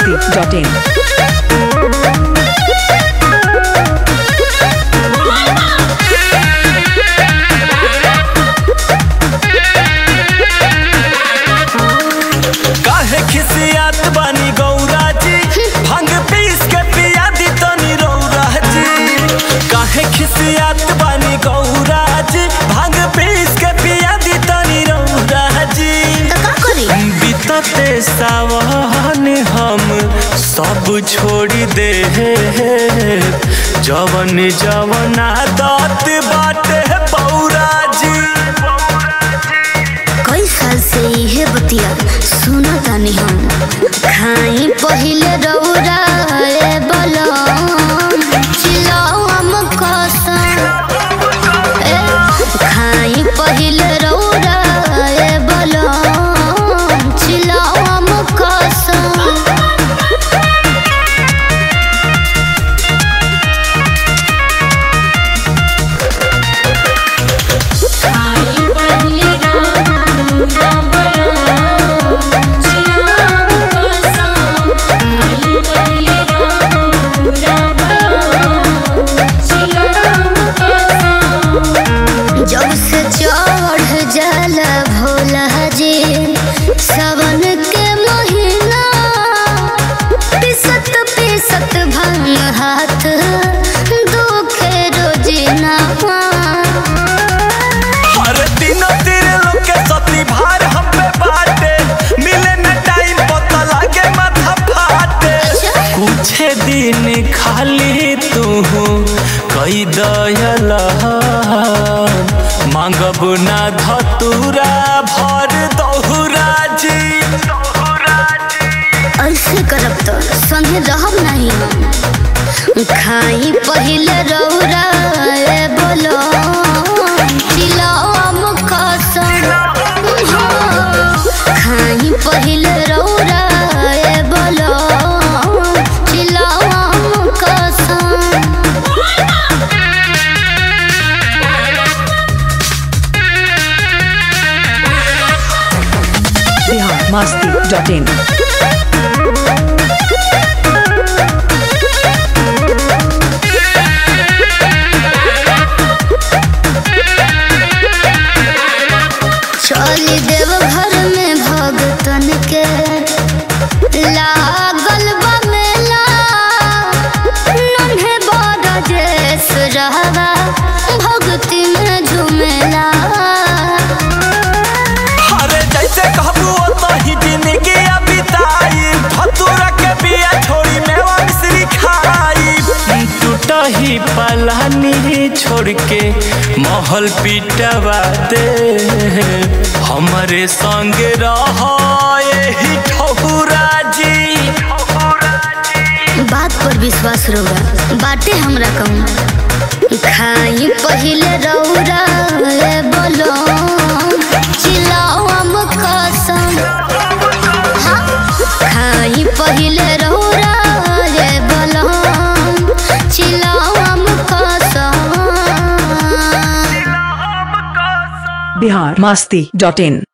masti.in. काहे खिसियात बानी गौरा जी भांग पीस के पिया दी तनी रौरा जी काहे खिसियात बानी गौरा जी भांग पीस के पिया दी तनी रौरा जी तो का करी बीतते सावन हम सब छोड़ी दे जवन जवन आदत बाटे पौरा जी कई साल से इहे बतिया सुना तानी हम खाई पहिले रौरा ए बलम चिल्लाओ हम कसम ए खाई पहिले रौरा ए बलम चिल्लाओ हम कसम जब से चढ़ जाला भोला जी सावन के महीना पिसत पिसत भंग हाथ दुखे रोजिना हर दिन तेरे लोग के सती भार हम पे बाटे मिले न टाइम पता लागे माथा फाटे कुछ दिन खाली तू कई दयल मांगब ना धतुरा भर दहुरा जी ऐसे करब तो संगे रहब नहीं हम खाई पहिले रौरा ए बोलो चिल्लाओ हम कसम खाई पहिले रौरा ए बोलो चिल्लाओ हम कसम Bihar masti.in. चली देव घर में भगतन के लागल बा मेला नन्हे बड़ा जेस रहवा भक्ति में झूमेला अरे जैसे कहबू वही जिंदगी बिताई धतुरा के बिया छोड़ी मेवा मिश्री खाई टूटा ही पलानी छोड़ के महल पिटवा दे हमारे संग रह यही ठहुरा जी बात पर विश्वास रौरा बाटे हमरा कहूँ खाई पहिले रौरा ए बोलो चिल्लाओ हम कसम हाँ, खाई पहिले रौरा ए बोलो चिल्लाओ हम कसम Bihar masti.in.